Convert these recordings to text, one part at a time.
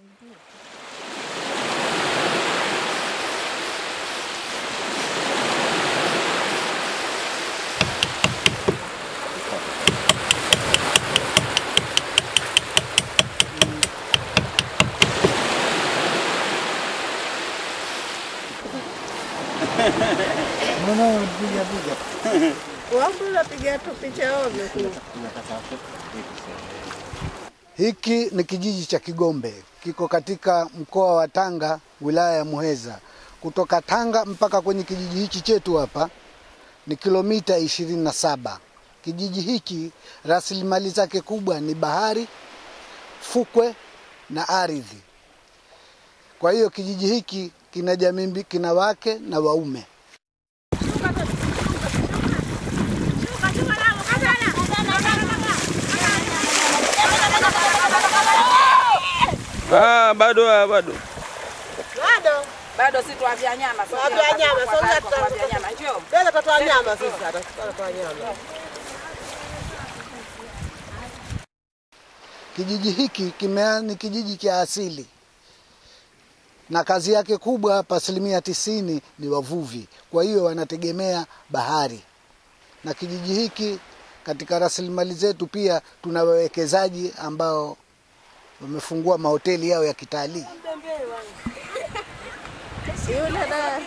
Mbona unapiga piga? Wapi unapiga tu picha ovyo tu. Hiki ni kijiji cha Kigombe, kiko katika mkoa wa Tanga, wilaya ya Muheza. Kutoka Tanga mpaka kwenye kijiji hichi chetu hapa ni kilomita ishirini na saba. Kijiji hiki rasilimali zake kubwa ni bahari, fukwe na ardhi. Kwa hiyo kijiji hiki kina jamii, mbi- kina wake na waume. Ah, bado ah, bado. Bado. Bado si tuavya nyama. sogea Tuavya hapa nyama, kwa sogea kwako, tuta- tuavya nyama. Njoo. Tena tutatoa nyama sisi hata tutatoa nyama. Kijiji hiki kimea ni kijiji cha asili na kazi yake kubwa hapa, asilimia tisini ni wavuvi. Kwa hiyo wanategemea bahari, na kijiji hiki katika rasilimali zetu pia tuna wawekezaji ambao wamefungua mahoteli yao ya kitalii. Yule da.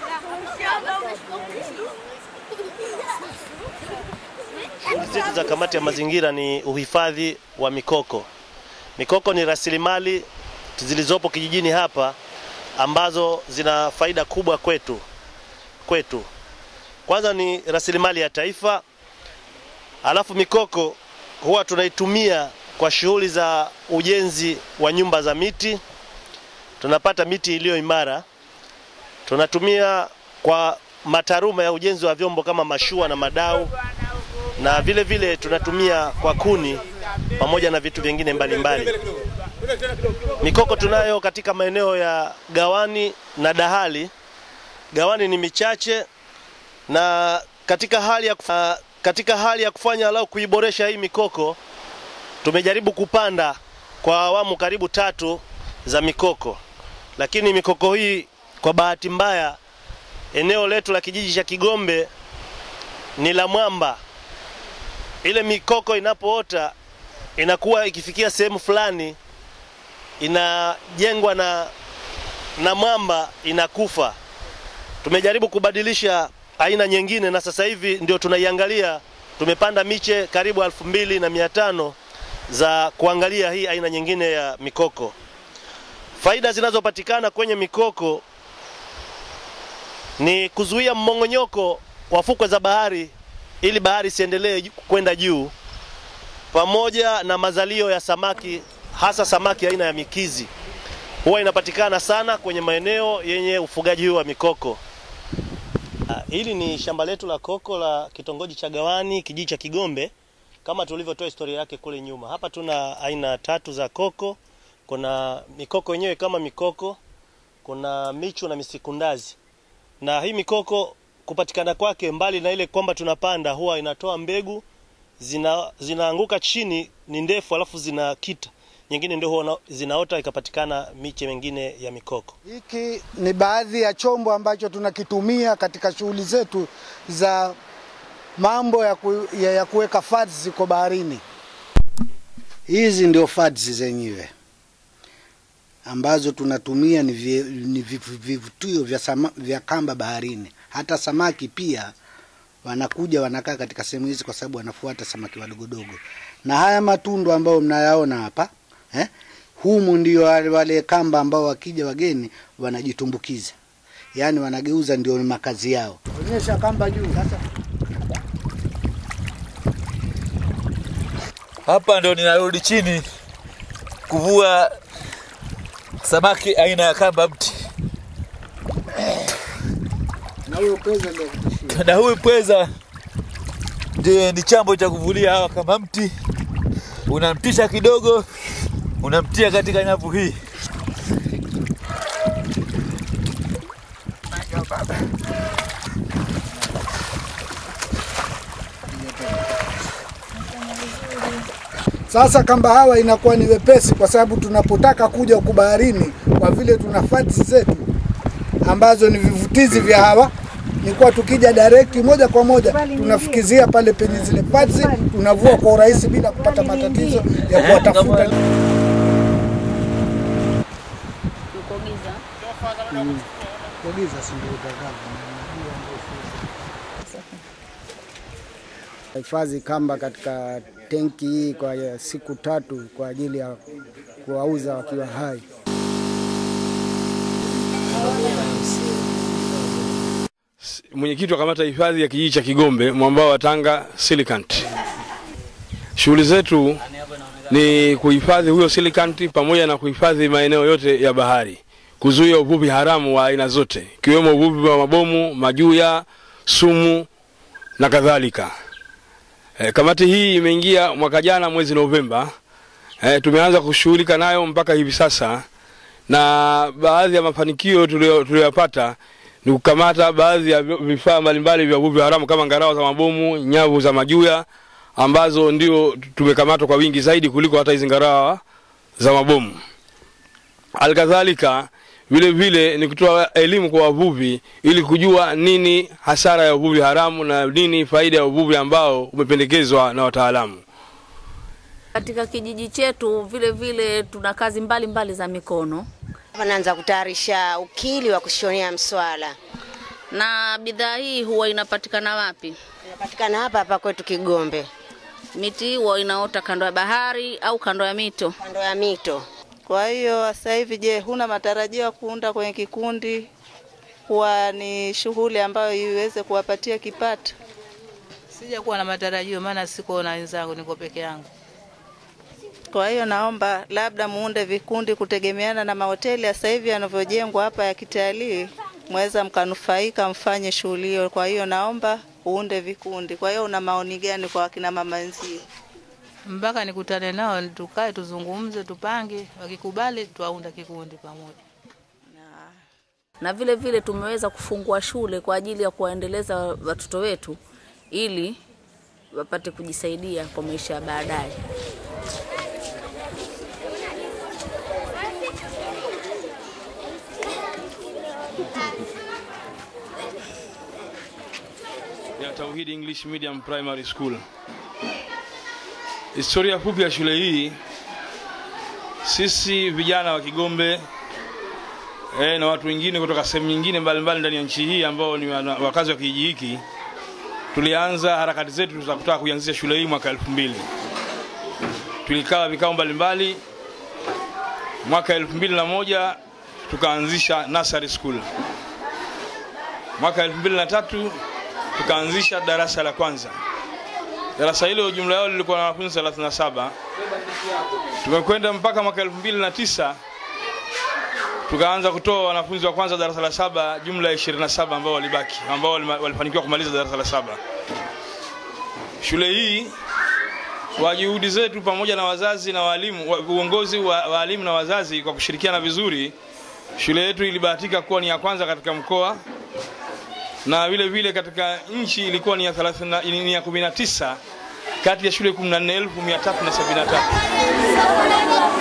Shughuli zetu za kamati ya mazingira ni uhifadhi wa mikoko. Mikoko ni rasilimali zilizopo kijijini hapa ambazo zina faida kubwa kwetu kwetu. Kwanza ni rasilimali ya taifa, alafu mikoko huwa tunaitumia kwa shughuli za ujenzi wa nyumba za miti. Tunapata miti iliyo imara, tunatumia kwa mataruma ya ujenzi wa vyombo kama mashua na madau na vile vile tunatumia kwa kuni pamoja na vitu vingine mbalimbali. Mikoko tunayo katika maeneo ya Gawani na Dahali. Gawani ni michache na katika hali ya, kuf- katika hali ya kufanya alau kuiboresha hii mikoko tumejaribu kupanda kwa awamu karibu tatu za mikoko, lakini mikoko hii kwa bahati mbaya eneo letu la kijiji cha Kigombe ni la mwamba ile mikoko inapoota inakuwa ikifikia sehemu fulani inajengwa na na mwamba inakufa. Tumejaribu kubadilisha aina nyingine na sasa hivi ndio tunaiangalia. Tumepanda miche karibu elfu mbili na mia tano za kuangalia hii aina nyingine ya mikoko. Faida zinazopatikana kwenye mikoko ni kuzuia mmong'onyoko wa fukwe za bahari ili bahari isiendelee ju- kwenda juu, pamoja na mazalio ya samaki, hasa samaki aina ya mikizi huwa inapatikana sana kwenye maeneo yenye ufugaji huu wa mikoko. Ah, Hili ni shamba letu la koko la kitongoji cha Gawani, kijiji cha Kigombe, kama tulivyotoa historia yake kule nyuma. Hapa tuna aina tatu za koko. Kuna mikoko yenyewe kama mikoko, kuna michu na misikundazi. Na hii mikoko kupatikana kwake, mbali na ile kwamba tunapanda, huwa inatoa mbegu zina, zinaanguka chini, ni ndefu, alafu zinakita nyingine ndio huwa na- zinaota ikapatikana miche mingine ya mikoko. Hiki ni baadhi ya chombo ambacho tunakitumia katika shughuli zetu za mambo ya, ku, ya, ya kuweka fads ziko baharini. Hizi ndio fads zenyewe ambazo tunatumia ni, vi, ni vivu- vivutio vya, sama, vya kamba baharini. Hata samaki pia wanakuja wanakaa katika sehemu hizi kwa sababu wanafuata samaki wadogodogo. Na haya matundu ambayo mnayaona hapa eh, humu ndio wale, wale kamba ambao wakija wageni wanajitumbukiza, yaani wanageuza ndio makazi yao. Onyesha kamba juu sasa. Hapa ndo ninarudi chini kuvua samaki aina ya kamba mti, Na huyo pweza ndio kutishia. na huyu pweza ndiye ni chambo cha kuvulia hawa kamba mti. Unampisha kidogo, unamtia katika nyavu hii. Sasa kamba hawa inakuwa ni wepesi, kwa sababu tunapotaka kuja huku baharini, kwa vile tuna fats zetu ambazo ni vivutizi vya hawa, ni kuwa tukija direct moja kwa moja tunafikizia pale penye zile fats, tunavua kwa urahisi bila kupata matatizo ya kuwatafuta. Kuagiza si ndio utakavyo. hifadhi kamba katika tenki hii kwa siku tatu kwa ajili ya kuwauza wakiwa hai. mwenyekiti wa kamati ya hifadhi ya kijiji cha Kigombe mwambao wa Tanga Silicant. Shughuli zetu ni kuhifadhi huyo silicant pamoja na kuhifadhi maeneo yote ya bahari, kuzuia uvuvi haramu wa aina zote, ikiwemo uvuvi wa mabomu, majuya, sumu na kadhalika. E, kamati hii imeingia mwaka jana mwezi Novemba. E, tumeanza kushughulika nayo mpaka hivi sasa, na baadhi ya mafanikio tulio- tuliyoyapata ni kukamata baadhi ya vifaa mbalimbali vya uvuvi haramu kama ngarawa za mabomu, nyavu za majuya ambazo ndio tumekamatwa kwa wingi zaidi kuliko hata hizi ngarawa za mabomu. Alkadhalika vile vile ni kutoa elimu kwa wavuvi ili kujua nini hasara ya uvuvi haramu na nini faida ya uvuvi ambao umependekezwa na wataalamu. Katika kijiji chetu vile vile tuna kazi mbalimbali mbali za mikono Hapa naanza kutayarisha ukili wa kushonea mswala. na bidhaa hii huwa inapatikana wapi? Inapatikana hapa hapa kwetu Kigombe, Miti hii huwa inaota kando ya bahari au kando ya mito? kando ya mito. Kwa hiyo sasa hivi, je, huna matarajio ya kuunda kwenye kikundi kuwa ni shughuli ambayo iweze kuwapatia kipato? Sijakuwa na matarajio, maana siko na wenzangu, niko peke yangu. Kwa hiyo naomba labda muunde vikundi kutegemeana na mahoteli ya sasa hivi yanavyojengwa hapa ya kitalii, mweza mkanufaika mfanye shughuli hiyo. Kwa hiyo naomba uunde vikundi. Kwa hiyo una maoni gani kwa wakina mama wenzio? Mpaka nikutane nao, tukae tuzungumze, tupange, wakikubali twaunda kikundi pamoja. Na vile vile tumeweza kufungua shule kwa ajili ya kuwaendeleza watoto wetu ili wapate kujisaidia kwa maisha ya baadaye. ya Tauhid English Medium Primary School. Historia fupi ya shule hii, sisi vijana wa Kigombe eh, na watu wengine kutoka sehemu nyingine mbalimbali ndani ya nchi hii ambao ni wana- wakazi wa kijiji hiki tulianza harakati zetu za kutaka kuianzisha shule hii mwaka elfu mbili. Tulikaa vikao mbalimbali. Mwaka elfu mbili na moja tukaanzisha nursery school. Mwaka elfu mbili na tatu tukaanzisha darasa la kwanza. Darasa hilo jumla yao lilikuwa na wanafunzi 37. Tumekwenda mpaka mwaka 2009 tukaanza kutoa wanafunzi wa kwanza darasa la saba, jumla ya 27 ambao walibaki, ambao walima- walifanikiwa kumaliza darasa la saba. Shule hii kwa juhudi zetu pamoja na wazazi na walimu, wa- uongozi wa walimu na wazazi kwa kushirikiana vizuri, shule yetu ilibahatika kuwa ni ya kwanza katika mkoa na vile vile katika nchi ilikuwa ni ya 30 ni ya 19 kati ya shule 14373.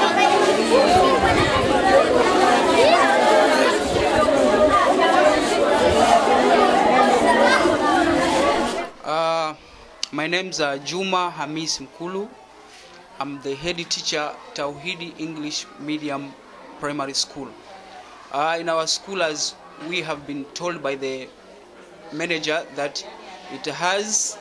Uh, my name's uh, Juma Hamis Mkulu. I'm the head teacher Tauhidi English Medium Primary School. Uh, in our school, as we have been told by the manager, that it has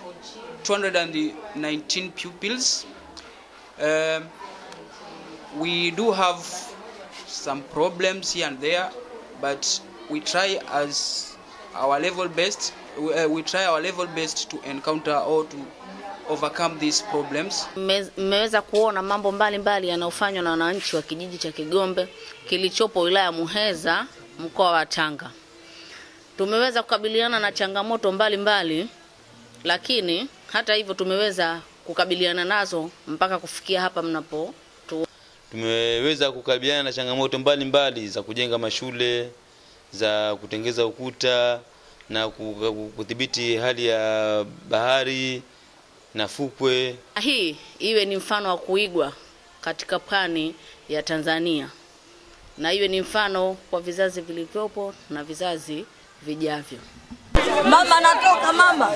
219 pupils. Um, we do have some problems here and there, but we try as our level best. We, uh, we try our level best to encounter or to overcome these problems. Mme- Mmeweza kuona mambo mbalimbali yanayofanywa na wananchi wa kijiji cha Kigombe kilichopo wilaya ya Muheza mkoa wa Tanga. Tumeweza kukabiliana na changamoto mbalimbali mbali, lakini hata hivyo tumeweza kukabiliana nazo mpaka kufikia hapa mnapo tu. tumeweza kukabiliana na changamoto mbalimbali mbali za kujenga mashule za kutengeza ukuta na ku- ku- kudhibiti hali ya bahari na fukwe. Hii iwe ni mfano wa kuigwa katika pwani ya Tanzania na iwe ni mfano kwa vizazi vilivyopo na vizazi vijavyo. Mama natoka mama.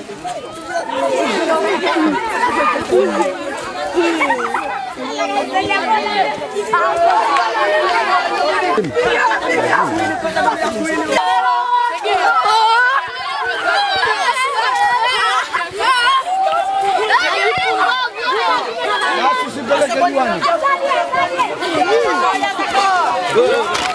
Basi usipeleke juani.